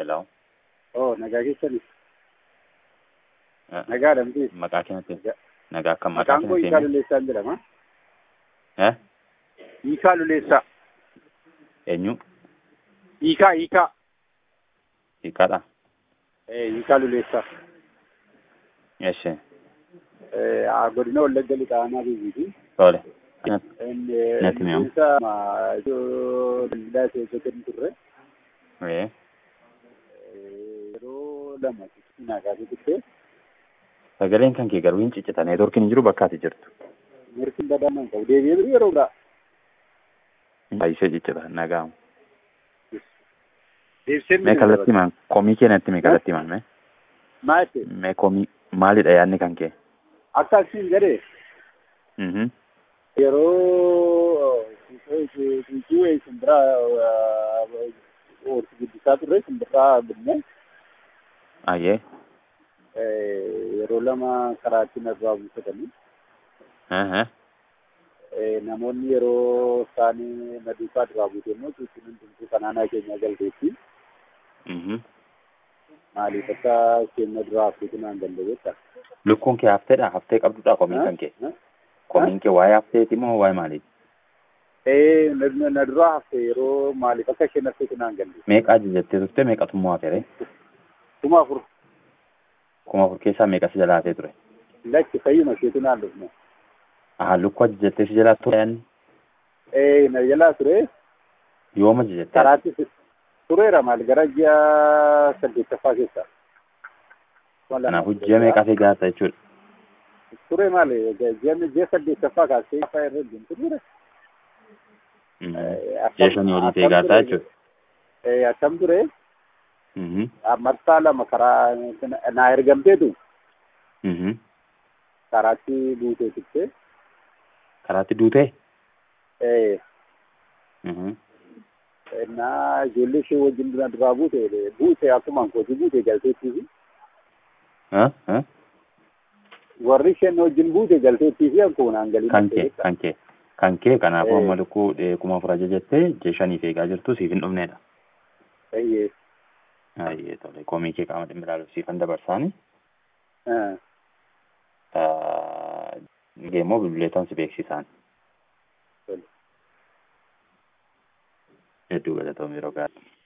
Hello. Oo, nagaa keessanis. Eh, Nagaa dhamti. Maqaa keenyatti Nagaa. nagaa akka maqaa Maqaan koo keenyatti Hiikaa himi. Luleessaan jedhama. Eh? Hiikaa Luleessaa. Eenyu? Hiikaa, Hiikaa. Hiikaadha. Eh, Hiikaa Luleessaa. Eshi. Eh, ah, godina Wallagga Lixaanaa Biibiiti. Tole. Natti mi'aawu. Luleessaa iddoo daldalaa keessatti hin turre. Eh. Eh, Yeroo lama naagaatu turte. Sagaleen kan kee garuu hin ciccita. Neetworkiin hin jiru bakka ati jirtu. Mirkin badannaan qabu. Deebi'ee birii yeroo biraa. Baay'isee ciccita. Nagaamu. Deebisee Mee kallattii himan. Komii kee natti himi kallattii himan mee. Maal ta'e? Mee komii maalidha yaadni kan kee? Akka asiin jedhee Mhm. yeroo tuutuu simbiraa oolchi guddisaa turre simbiraa binne Ayyee. yeroo lama karaatti narraa buufatanii Eh, Eh, namoonni yeroo isaanii na duukaa duraa buute immoo tuutiin hundumtuu kanaanaa keenya galteetti Mhm. maaliif akka keenya duraa haftuutu naan danda'eetta. Lukkuun kee hafteedha. Haftee qabdudha komiin kan kee. Komiin kee waa'ee hafteeti moo waa'ee maaliiti? Eh, na na duraa hafte yeroo maaliif akka isheen haftuutu naan galle. Meeqa ajajattee turte meeqatummoo hafeere? Kuma afur Kuma afur keessaa meeqa si jalaa hafee ture? lakki fayyuma isheetu naan dhufne. Aha lukkuu ajajattee si jalaa ture yaadni? Eh, na jalaa ture Yooma ajajattee? karaatti tureera maal gara ji'a saddeettaffaa keessa. Kanaafuu ji'a meeqaa fi gaasa jechuudha. Ture maal ji'a ji'a saddeettaffaa kaasee afaa irra hin turre. Mhm. Eh, akkam- Ji'a shanii olii ta'e akkam gaasaa ture- jechuudha. Eh, akkam ture Mhm. marsaa lama karaa naa ergamteetu Mhm. karaatti buutee turte. Karaatti duutee? Eh, Mhm. naa ijoollee ishee wajjin dura duraa buute buute akkuma kooti buute galteettii Huh? Huh? warri isheen wajjin buute galteettii fi akkuma naan galii Kan kee kan kee kan kee kanaafuu Eh. amma lukkuu eh, kuma afur ajajattee ji'a shaniif eegaa jirtu siif hin dhufneedha. Eeyyee. Ayyee tole komii kee qaama dhimmi ilaaluuf siifan dabarsaani. Ah, Geemmoo bilbileetaan si beeksisaan. tole. Hedduu galatoom yeroo gaarii.